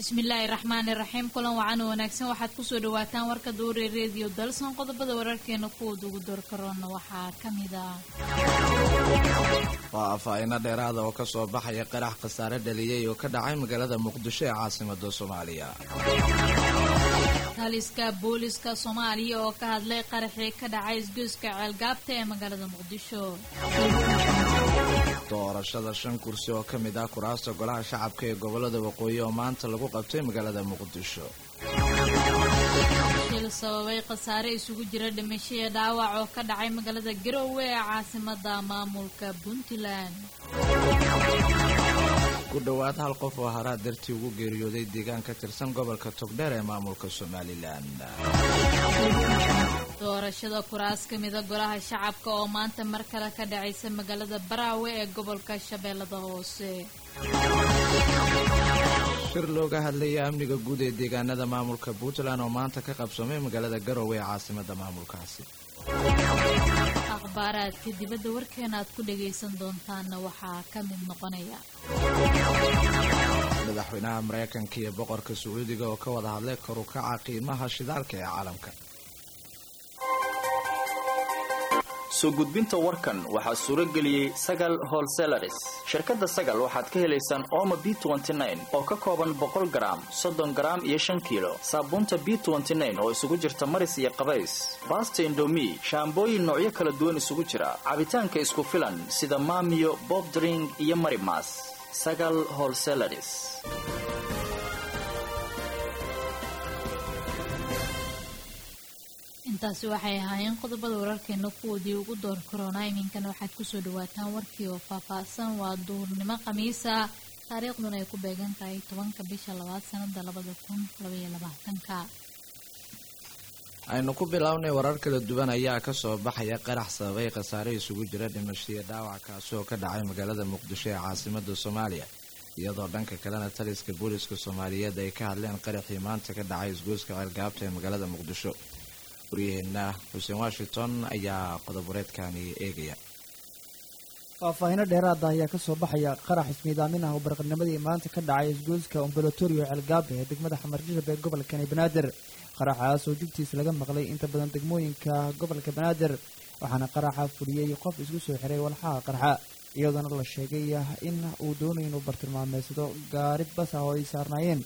bismillaahi raxmaani raxiim kulan wacan oo wanaagsan waxaad kusoo dhawaataan warka duure rediyo dalson qodobada wararkeena kuwooda ugu door karoona waxaa ka mid ah waa afahayno dheeraada oo ka soo baxaya qarax khasaare dhaliyey oo ka dhacay magaalada muqdisho ee caasimada soomaaliya taliska booliska soomaaliya oo ka hadlay qaraxii ka dhacay isgoyska ceelgaabta ee magaalada muqdisho doorashada shan kursi oo ka mid ah kuraasta golaha shacabka ee gobolada waqooyi oo maanta lagu qabtay magaalada muqdisho shil sababay khasaare isugu jira dhimasho iyo dhaawac oo ka dhacay magaalada garowe ee caasimada maamulka puntland ku dhowaad hal qof oo haraa dartii ugu geeriyooday deegaan ka tirsan gobolka togdheer ee maamulka somalilan doorashada kuraas ka mida golaha shacabka oo maanta mar kale ka dhacaysa magaalada baraawe ee gobolka shabeellada hoose shir looga hadlaya amniga guud ee deegaanada maamulka puntland oo maanta ka qabsoomay magaalada garowe ee caasimada maamulkaasi akhbaaraadka dibadda warkeena aad ku dhagaysan doontaanna waxaa ka mid noqonaya madaxweynaha maraykanka iyo boqorka sacuudiga oo ka wada hadlay kor u kaca qiimaha shidaalka ee caalamka soo gudbinta warkan waxaa suuro geliyey sagal holselaris shirkadda sagal waxaad ka helaysaan ooma b oo ka kooban boqol garaam soddon garaam iyo shan kiilo saabuunta b oo isugu jirta maris iyo qabays baasta indomi shaambooyin noocyo kala duwan isugu jira cabitaanka isku filan sida maamiyo bobdring iyo marimas sagal holselaris intaasi waxay ahaayeen qodobada wararkeena kuwoodii ugu door karoonaa iminkana waxaad kusoo dhawaataan warkii oo faahfaahsan waa duhurnimo khamiisa taariikhduna ay ku beegan tahay tobanka bisha labaad sanada labada kun labaiyo labaatanka aynu ku bilownay warar kala duwan ayaa kasoo baxaya qarax sababay khasaare isugu jira dhimashiyo dhaawac kaasi oo ka dhacay magaalada muqdisho ee caasimada soomaaliya iyadoo dhanka kalena taliska booliska soomaaliyeed ay ka hadleen qaraxii maanta ka dhacay isgoyska ceelgaabta ee magaalada muqdisho waryaheena xuseen washington ayaa qodob-wareedkani eegaya faahfaahino dheeraada ayaa kasoo baxaya qarax ismiidaamin ah oo barqanimadii maanta ka dhacay isgoyska ombolotorio ceelgaabe ee degmada xamarjirab ee gobolkani banaadir qaraxaas oo jugtiisa laga maqlay inta badan degmooyinka gobolka banaadir waxaana qaraxa fuliyey qof isku soo xiray walxaha qarxa iyadoona la sheegay in uu doonay inuu bartilmaameysado gaari bas ah oo ay saarnaayeen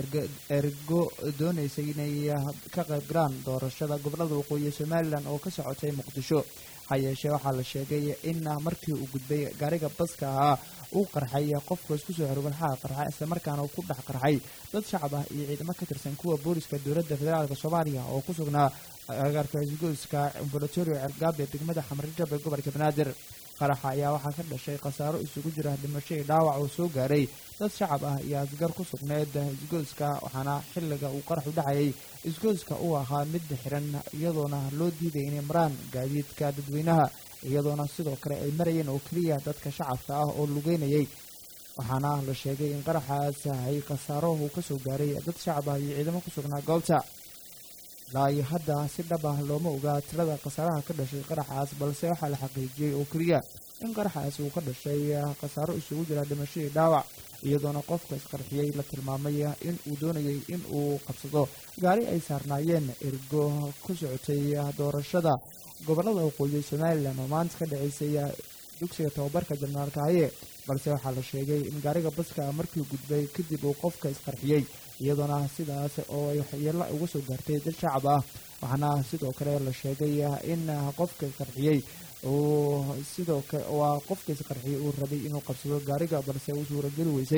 ergo doonaysa inay ka qayb galaan doorashada gobolada waqooyi somalilan oo ka socotay muqdisho ha yeeshee waxaa la sheegay in markii uu gudbay gaariga baska ahaa uu qarxay qofka isku soo xiray walxaha qarxa islamarkaana uu ku dhex qarxay dad shacab ah iyo ciidamo ka tirsan kuwa booliska dowladda federaalk soomaaliya oo ku sugnaa agaarka isgoyska ambolatorio ceelgaab ee degmada xamarjab ee gobolka banaadir qaraxa ayaa waxaa ka dhashay khasaaro isugu jira dhimasho iyo dhaawac oo soo gaaray dad shacab ah iyo asgar ku sugneed isgoyska waxaana xilliga uu qaraxu dhacayay isgoyska uu ahaa mid xiran iyadoona loo diiday inay maraan gaadiidka dadweynaha iyadoona sidoo kale ay marayeen oo keliya dadka shacabka ah oo lugeynayay waxaana la sheegay in qaraxaas ay khasaarohu kasoo gaaray dad shacab ah iyo ciidamo ku sugnaa goobta ilaa iyo hadda si dhab ah looma ogaa tirada khasaaraha ka dhashay qaraxaas balse waxaa la xaqiijiyey oo keliya in qaraxaas uu ka dhashay khasaaro isugu jira dhimasho iyo dhaawac iyadoona qofka isqarxiyey la tilmaamay in uu doonayay in uu qabsado gaari ay saarnaayeen ergo ku socotay doorashada gobolada waqooyi somalilan oo maanta ka dhaceysay dugsiga tababarka janaalka haye balse waxaa la sheegay in gaariga baska markii gudbay kadib uu qofka isqarxiyey iyadoona sidaas oo ay waxyeelo uga soo gaartay dad shacab ah waxaana sidoo kale la sheegay in qofka isqarxiyey uu sidoo kale waa qofka isqarxiyey uu rabay inuu qabsado gaariga balse uu suurageli weysay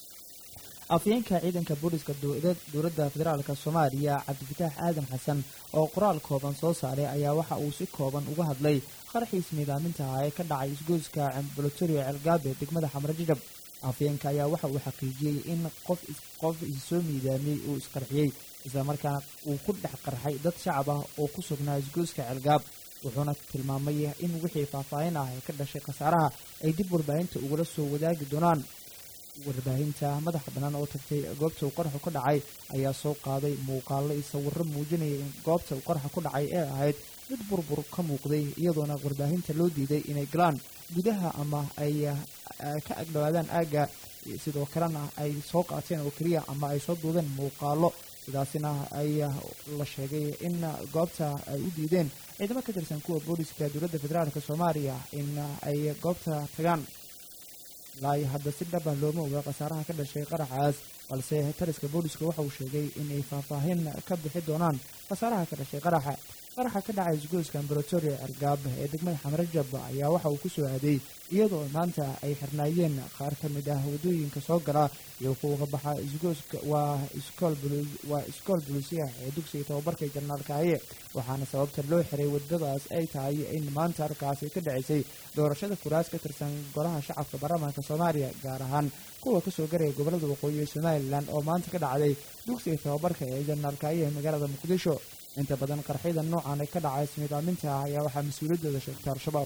afyeenka ciidanka booliska dowladda federaalk soomaaliya cabdifataax aadan xasan oo qoraal kooban soo saaray ayaa waxa uu si kooban uga hadlay qaraxiis miidaaminta ah ee ka dhacay isgoyska ambolotorio ceelgaabe degmada xamarjajab afyeenka ayaa waxa uu xaqiijiyey in qof qof issoo miidaamiyey uu isqarxiyey islamarkaana uu ku dhex qarxay dad shacab ah oo ku sugnaa isgoyska ceelgaab wuxuuna tilmaamay in wixii faahfaahin ah ee ka dhashay khasaaraha ay dib warbaahinta ugula soo wadaagi doonaan warbaahinta madaxa bannaan oo tagtay goobta uu qaraxu ka dhacay ayaa soo qaaday muuqaalo iyo sawirro muujinaya in goobta uu qaraxa ku dhacay ee ahayd mid burbur ka muuqday iyadoona warbaahinta loo diiday inay galaan gudaha ama ay ka agdhowaadaan aagga sidoo kalena ay soo qaateen oo keliya ama ay soo duubeen muuqaalo sidaasina ay la sheegay in goobta ay u diideen ciidamo ka tirsan kuwa booliska dowladda federaalk soomaaliya in ay goobta tagaan ilaa hadda si dhaba looma oga khasaaraha ka dhashay qaraxaas balse taliska booliska waxa uu sheegay inay faahfaahin ka bixi doonaan khasaaraha ka dhashay qaraxa qaraxa ka dhacay isgoyska ambaratoria argaab ee degmada xamarajab ayaa waxa uu ku soo aaday iyadoo maanta ay xirnaayeen qaar ka mid ah waddooyinka soo gala iyo kuwa ka baxa isgooska waa waa iskool bulisiya ee dugsiga tababarka janaalkaaye waxaana sababta loo xiray waddadaas ay tahay in maanta halkaasi ka dhacisay doorashada kuraas ka tirsan golaha shacabka baarlamaanka soomaaliya gaar ahaan kuwa kasoo garaya gobolada waqooyi ee somalilan oo maanta ka dhacday dugsiga tababarka ee janaalkaaye ee magaalada muqdisho inta badan qarxyada noocan ka dhacay ismiidaaminta ah ayaa waxaa mas-uuliyaddooda sheegtay al-shabaab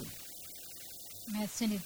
mahadsanid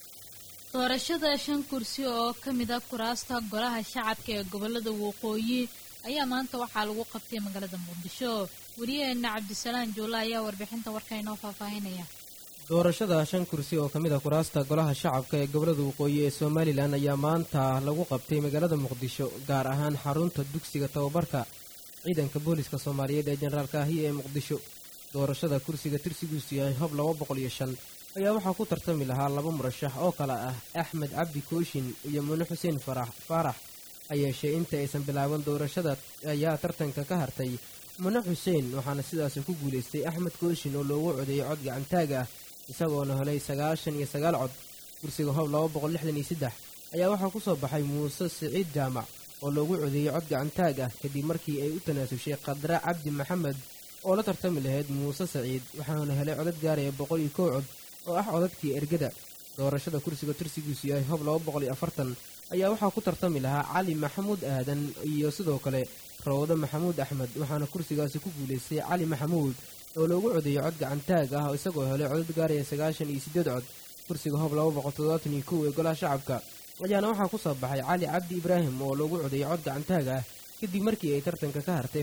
doorashada shan kursi oo ka mid a kuraasta golaha shacabka ee gobolada waqooyi ayaa maanta waxaa lagu qabtay magaalada muqdisho wariyaheena cabdisalaan juulle ayaa warbixinta warka inoo faahfaahinaya doorashada shan kursi oo ka mid a kuraasta golaha shacabka ee gobolada waqooyi ee somalilan ayaa maanta lagu qabtay magaalada muqdisho gaar ahaan xarunta dugsiga tababarka ciidanka booliska soomaaliyeed ee jenaraal kaahiya ee muqdisho doorashada kursiga tirsigiisu yahay hob laba boqol iyo shan ayaa waxaa ku tartami lahaa laba murashax oo kale ah axmed cabdi kooshin iyo mune xuseen farax faarax hayeeshee inta aysan bilaaban doorashada ayaa tartanka ka hartay mune xuseen waxaana sidaasi ku guulaystay axmed kooshin oo loogu codeeyey cod gacantaag ah isagoona helay sagaashan iyo sagaal cod kursiga hob laba boqol lixdan iyo saddex ayaa waxaa ku soo baxay muuse siciid jaamac oo loogu codeeyey cod gacantaag ah kadib markii ay u tanaasushay khadra cabdi maxamed oo la tartami lahayd muuse saciid waxaana helay codad gaaraya boqol iyo kow cod oo ah codadkii ergada doorashada kursiga tursigiisu yahay hob laba boqol iyo afartan ayaa waxaa ku tartami lahaa cali maxamuud aadan iyo sidoo kale rawdo maxamuud axmed waxaana kursigaasi ku guulaystay cali maxamuud oo loogu codeeyey cod gacantaag ah isagoo helay codad gaaraya sagaashan iyo siddeed cod kursiga hob laba boqol toddobaatan iyo kow ee golaha shacabka ayaana waxaa ku soo baxay cali cabdi ibraahim oo loogu codeeyey cod gacantaag ah kadib markii ay tartanka ka hartay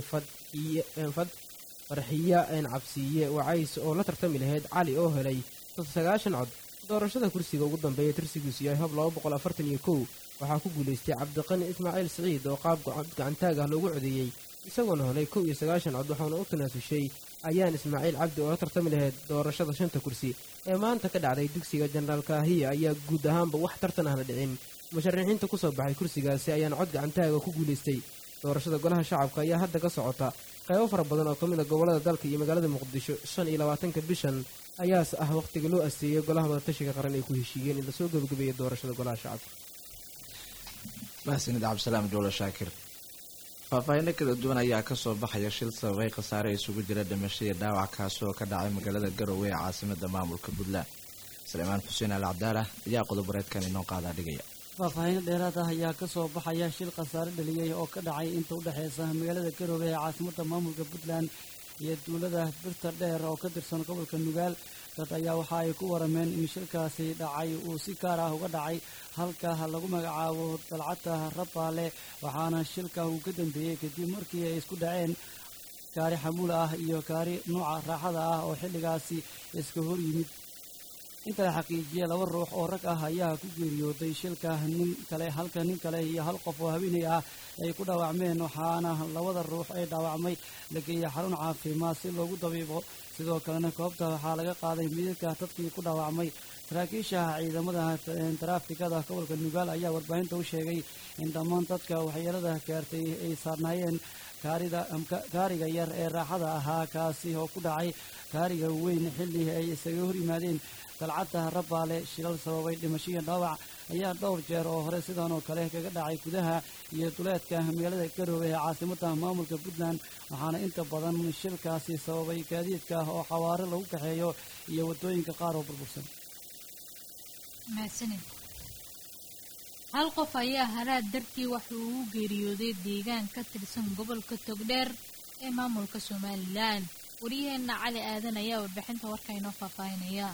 fad farxiya een cabsiiye wacays oo la tartami lahayd cali oo helay sagaashan cod doorashada kursiga ugu dambeeya tirsigiisu yahay hob laba boqol afartan iyo kow waxaa ku guulaystay cabdiqani ismaaciil siciid oo qaab cod gacantaag ah loogu codeeyey isagoona helay kow iyo sagaashan cod waxaana u tanaasushay ayaan ismaaciil cabdi oo la tartami lahayd doorashada shanta kursi ee maanta ka dhacday dugsiga jenaraal kaahiya ayaa guud ahaanba wax tartan ahna dhicin musharaxiinta ku soo baxay kursigaasi ayaana cod gacantaaga ku guulaystay doorashada golaha shacabka ayaa hadda ka socota qaybo fara badan oo ka mid a gobollada dalka iyo magaalada muqdisho shan iyo labaatanka bishan ayaas ah wakhtiga loo asteeyey golaha wadatashiga qaran ay ku heshiiyeen in lasoo gebagabeeyey doorashada golaha shacabka mahadsanid cabdisalaam joolo shaakir faahfaahinno kala duwan ayaa kasoo baxaya shil sababay khasaare isugu jira dhimasho iyo dhaawac kaasi oo ka dhacay magaalada garowe ee caasimada maamulka puntland salmaan xuseen al cabdaala ayaa qodob wareedkan inoo qaadaa dhigaya faahfaahinno dheeraad ah ayaa ka soo baxaya shil khasaare dhaliyey oo ka dhacay inta u dhexeysa magaalada garowe ee caasimada maamulka puntland iyo duulada birta dheer oo ka tirsan gobolka nugaal dad ayaa waxa ay ku warameen in shilkaasi dhacay uu si gaar ah uga dhacay halka lagu magacaabo dalcadda rabbaale waxaana shilka uu ka dambeeyey kadib markii ay isku dhaceen gaari xamuul ah iyo gaari nuuca raaxada ah oo xilligaasi iska hor yimid inta la xaqiijiyey laba ruux oo rag ah ayaa ku geeriyooday shilka nin kale halka nin kale iyo hal qof oo haweenay ah ay ku dhaawacmeen waxaana labada ruux ee dhaawacmay la geeyey xarun caafimaad si loogu dabiibo sidoo kalena goobta waxaa laga qaaday midadka dadkii ku dhaawacmay saraakiisha ciidamada taraafikada gobolka nugaal ayaa warbaahinta u sheegay in dhammaan dadka waxyeelada gaartay ay saarnaayeen gaariga yar ee raaxada ahaa kaasi oo ku dhacay gaariga weyn xilli ay isaga hor yimaadeen dalcadda rabbaale shilal sababay dhimashiya dhaawac ayaa dhowr jeer oo hore sidan oo kale kaga dhacay gudaha iyo duleedka magaalada garoowe ee caasimada maamulka puntland waxaana inta badan shilkaasi sababay gaadiidka oo xawaare lagu kaxeeyo iyo waddooyinka qaar oo burbursan mahadsanid hal qof ayaa halaad dartii waxa uu u geeriyooday deegaan ka tirsan gobolka togdheer ee maamulka somalilan wariyaheenna cali aadan ayaa warbixinta warka inoo faahfaahinaya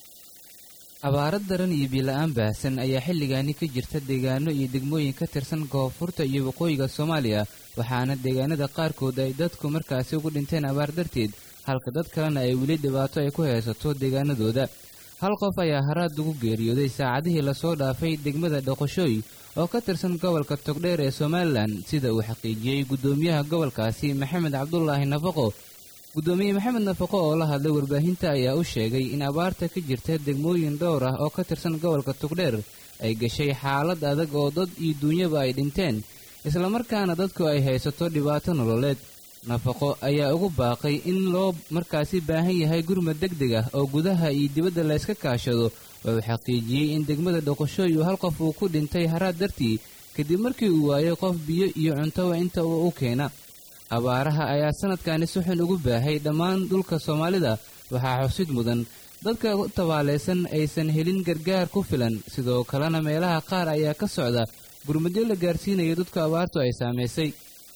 abaaro daran iyo biila-aan baahsan ayaa xilligaani ka jirta deegaano iyo degmooyin ka tirsan koonfurta iyo waqooyiga soomaaliya waxaana deegaanada qaarkood ay dadku markaasi ugu dhinteen abaar darteed halka dad kalena ay weli dhibaato ay ku haysato deegaanadooda hal qof ayaa haraad ugu geeriyooday saacadihii lasoo dhaafay degmada dhoqoshooy oo ka tirsan gobolka togdheer ee somalilan sida uu xaqiijiyey guddoomiyaha gobolkaasi maxamed cabdulaahi nafaqo guddoomiye maxamed nafaqo oo la hadlay warbaahinta ayaa u sheegay in abaarta ka jirta degmooyin dhowr ah oo ka tirsan gobolka togdheer ay gashay xaalad adag oo dad iyo duunyaba ay dhinteen islamarkaana dadku ay haysato dhibaato nololeed nafaqo ayaa ugu baaqay in loo markaasi baahan yahay gurmad deg deg ah oo gudaha iyo dibadda layska kaashado oo uu xaqiijiyey in degmada dhoqoshooy uu hal qof uu ku dhintay haraad dartii kadib markii uu waayay qof biyo iyo cuntoba inta uu u keena abaaraha ayaa sanadkani si xun ugu baahay dhammaan dhulka soomaalida waxaa xusid mudan dadka tabaalaysan aysan helin gargaar ku filan sidoo kalena meelaha qaar ayaa ka socda gurmadyo la gaarsiinayo dadku abaartu ay saamaysay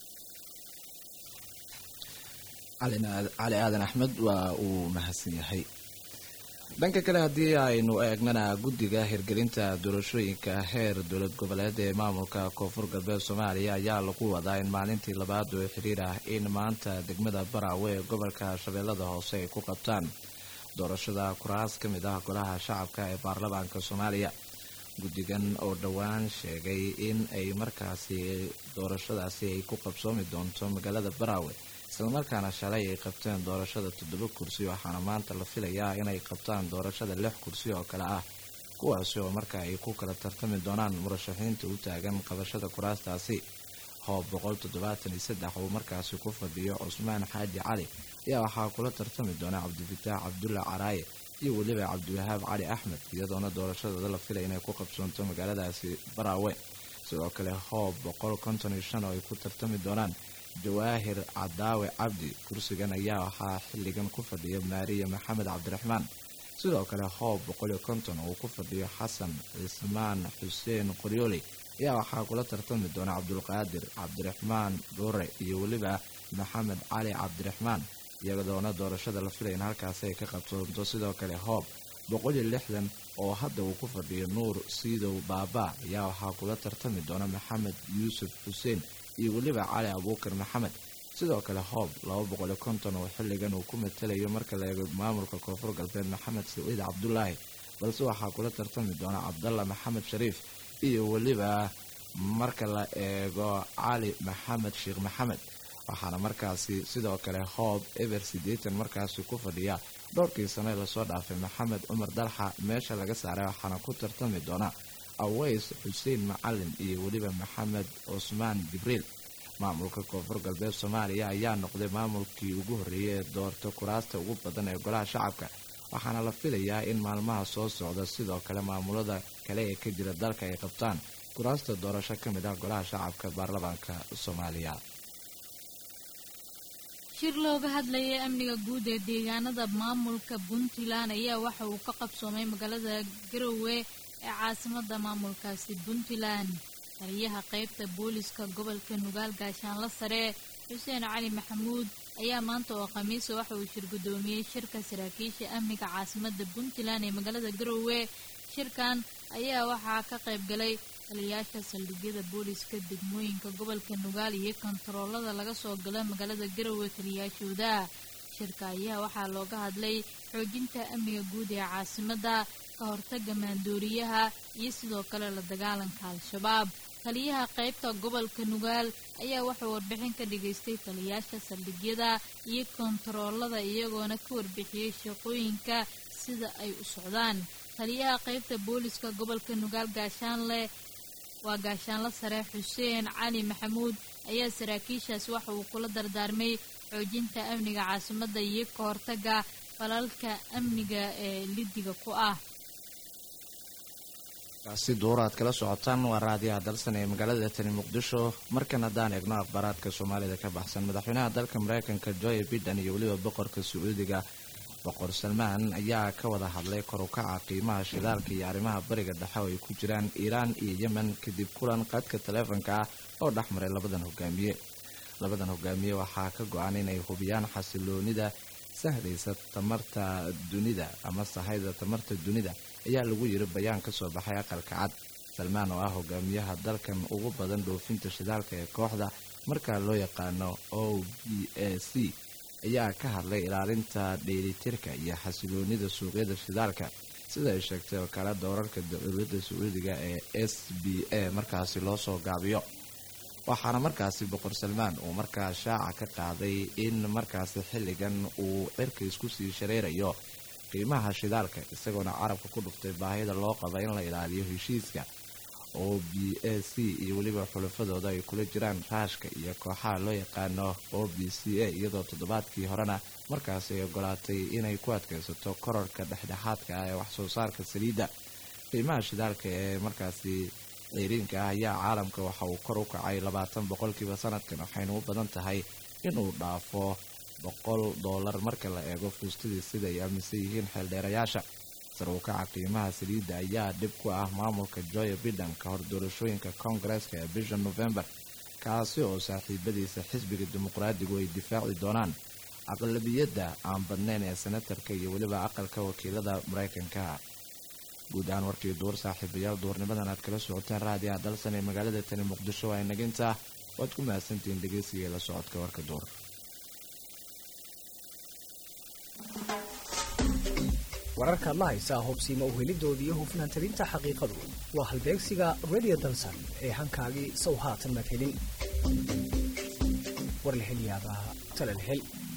cali aadan axmed waa uu mahadsan yahay dhanka kale haddii aynu eegnana guddiga hirgelinta doorashooyinka heer dowlad goboleed ee maamulka koonfur galbeed soomaaliya ayaa lagu wadaa in maalintii labaad oo xiriir ah in maanta degmada baraawe ee gobolka shabeellada hoose ay ku qabtaan doorashada kuraas ka mid ah golaha shacabka ee baarlamaanka soomaaliya guddigan oo dhowaan sheegay in ay markaasi doorashadaasi ay ku qabsoomi doonto magaalada baraawe islamarkaana shalay ay qabteen doorashada toddoba kursi waxaana maanta la filayaa inay qabtaan doorashada lix kursi oo kale ah kuwaasi oo marka ay ku kala tartami doonaan murashaxiinta u taagan qabashada kuraastaasi hoob boqol toddobaatan iyo saddex uu markaasi ku fadhiyo cusmaan xaaji cali ayaa waxaa kula tartami doona cabdifataax cabdulla caraaye iyo weliba cabdiwahaab cali axmed iyadoona doorashadooda la filay inay ku qabsoonto magaaladaasi baraawe sidoo kale hoob boqol konton iyo shan oo ay ku tartami doonaan jawaahir cadaawe cabdi kursigan ayaa waxaa xilligan ku fadhiya maariya maxamed cabdiraxmaan sidoo kale hoob boqol iyo konton uu ku fadhiyo xasan cismaan xuseen qoryooley ayaa waxaa kula tartami doona cabdulqaadir cabdiraxmaan dhuure iyo weliba maxamed cali cabdiraxmaan iyadoona doorashada la filay in halkaasi ay ka qabsoonto sidoo kale hoob boqol iyo lixdan oo hadda uu ku fadhiyo nuur siidow baaba ayaa waxaa kula tartami doona maxamed yuusuf xuseen iyo weliba cali abuukar maxamed sidoo kale hoob laba boqol iyo konton oo xilligan uu ku matalayo marka la eego maamulka koonfur galbeed maxamed saciid cabdulaahi balse waxaa kula tartami doona cabdalla maxamed shariif iyo weliba marka la eego cali maxamed sheekh maxamed waxaana markaasi sidoo kale hoob eber siddeetan markaasi ku fadhiya dhowrkii sane lasoo dhaafay maxamed cumar dalxa meesha laga saaray waxaana ku tartami doona aways xuseen macalin iyo weliba maxamed cusmaan jibriil maamulka koonfur galbeed soomaaliya ayaa noqday maamulkii ugu horreeyay ee doorta kuraasta ugu badan ee golaha shacabka waxaana la filayaa in maalmaha soo socda sidoo kale maamulada kale ee ka jira dalka ay qabtaan kuraasta doorasho ka mid ah golaha shacabka baarlamaanka soomaaliya shir looga hadlayay amniga guud ee deegaanada maamulka puntland ayaa waxa uu ka qabsoomay magaalada garowe ee caasimada maamulkaasi puntland taliyaha qaybta booliska gobolka nugaal gaashaanla sare xuseen cali maxamuud ayaa maanta oo khamiisa waxa uu shir guddoomiyey shirka saraakiisha amniga caasimada puntland ee magaalada garowe shirkan ayaa waxaa ka qayb galay taliyayaasha saldhigyada booliska degmooyinka gobolka nugaal iyo kontaroolada laga soo gala magaalada garowe taliyayaashooda shirka ayaa waxaa looga hadlay xoojinta amniga guud ee caasimada ka hortaga maandooriyaha iyo sidoo kale la dagaalanka al-shabaab taliyaha qaybta gobolka nugaal ayaa wuxuu warbixin ka dhigaystay taliyayaasha saldhigyada iyo kontaroolada iyagoona ka warbixiyey shaqooyinka sida ay u socdaan taliyaha qaybta booliska gobolka nugaal gaashaanle waa gaashaanle sare xuseen cali maxamuud ayaa saraakiishaas waxa uu kula dardaarmay xoojinta amniga caasimada iyo ka hortaga falalka amniga ee lidiga ku ah kaasi duura aad kala socotaan waa raadiyaha dalsan ee magaalada tani muqdisho markan haddaan eegno akhbaaraadka soomaalida ka baxsan madaxweynaha dalka mareykanka joe biden iyo weliba boqorka sacuudiga boqor salmaan ayaa ka wada hadlay kor u kaca qiimaha shidaalka iyo arrimaha bariga dhexe oo ay ku jiraan iiraan iyo yemen kadib kulan qadka taleefanka ah oo dhex maray labadan hogaamiye labadan hogaamiye waxaa ka go-an inay hubiyaan xasiloonida sahlaysa tamarta dunida ama sahayda tamarta dunida ayaa lagu yiri bayaan ka soo baxay aqalka cad salmaan oo ah hogaamiyaha dalkan ugu badan dhoofinta shidaalka ee kooxda markaa loo yaqaano o b a c ayaa ka hadlay ilaalinta dheelitirka iyo xasiloonida suuqyada shidaalka sida ay sheegtay wakaalada wararka dowladda sacuudiga ee s b a markaasi loo soo gaabiyo waxaana markaasi boqor salmaan uu markaa shaaca ka qaaday in markaasi xilligan uu cirka isku sii shareerayo qiimaha shidaalka isagoona carabka ku dhuftay baahida loo qaba in la ilaaliyo heshiiska oo b a c iyo weliba xulafadooda ay kula jiraan raashka iyo kooxaha loo yaqaano o b c a iyadoo toddobaadkii horena markaasi ay ogolaatay inay ku adkaysato korarka dhexdhexaadka ah ee waxsoo saarka saliidda qiimaha shidaalka ee markaasi ceyriinka ah ayaa caalamka waxa uu kor u kacay labaatan boqolkiiba sanadkan waxayna u badan tahay inuu dhaafo boqol doolar marka la eego fuustadii sida ay aaminsan yihiin xeeldheerayaasha sar u kaca qiimaha saliidda ayaa dhib ku ah maamulka joya biden ka hor doorashooyinka koongareeska ee bisha novembar kaasi oo saaxiibadiisa xisbiga dimuqraadigu ay difaaci doonaan aqlabiyadda aan badnayn ee senatarka iyo weliba aqalka wakiilada maraykanka guud ahaan warkii duur saaxiibayaal duurnimadan aad kala socoteen raadiyaha dalsan ee magaalada tani muqdisho waa inagintaa waad ku mahadsantihiin dhegeysiga la socodka warka duur wararkaad la haysaa hubsiima uhelidooda iyo hufnaan tabinta xaqiiqadu waa halbeegsiga radio dalsan ee hankaagii sow haatan maad helin war la hel yaabaa tala la hel